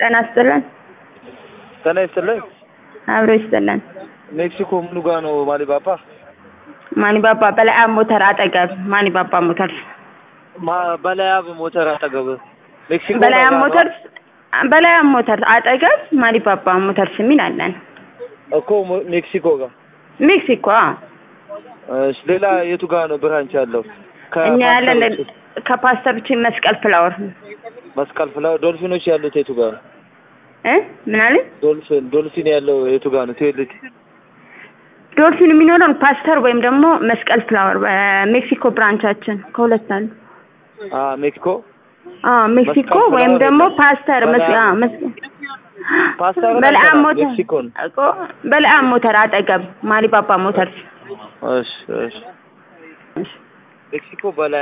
ጤና ይስጥልን። ጤና ይስጥልኝ። አብሮ ይስጥልን። ሜክሲኮ ምኑ ጋ ነው ማሊባባ? ማኒባባ በለዓም ሞተር አጠገብ ማኒባባ ሞተር ማ- በላያብ ሞተር አጠገብ ሜክሲኮ በለዓም ጋር ነው? ሞተር በለዓም ሞተር አጠገብ ማኒባባ ሞተርስ የሚል አለን። እኮ ሞ- ሜክሲኮ ጋር። ሜክሲኮ አዎ። እሺ ሌላ የቱ ጋር ነው ብራንች ያለው? እኛ ያለን ከፓስተር ውጭ? ከፓስተር ብቻ መስቀል ፍላወር መስቀል ፍላወር ዶልፊኖች ያሉት የቱ ጋር ነው? እ ምን አለ ዶልፊን ዶልፊን ያለው የቱ ጋር ነው? ቴልቲ ዶልፊን የሚኖረን ፓስተር ወይም ደግሞ መስቀል ፍላወር በሜክሲኮ ብራንቻችን ከሁለት አሉ። አ ሜክሲኮ አዎ ሜክሲኮ መስቀል ወይም ፍላወር ደግሞ የለም። ፓስተር መስ በለዓም- አዎ መስ ፓስተር በለዓም አልሰራም፣ ሞተር ሜክሲኮ ነው። እኮ በለዓም ሞተር አጠገብ ማሊባባ ሞተር እሺ እሺ ሜክሲኮ በላ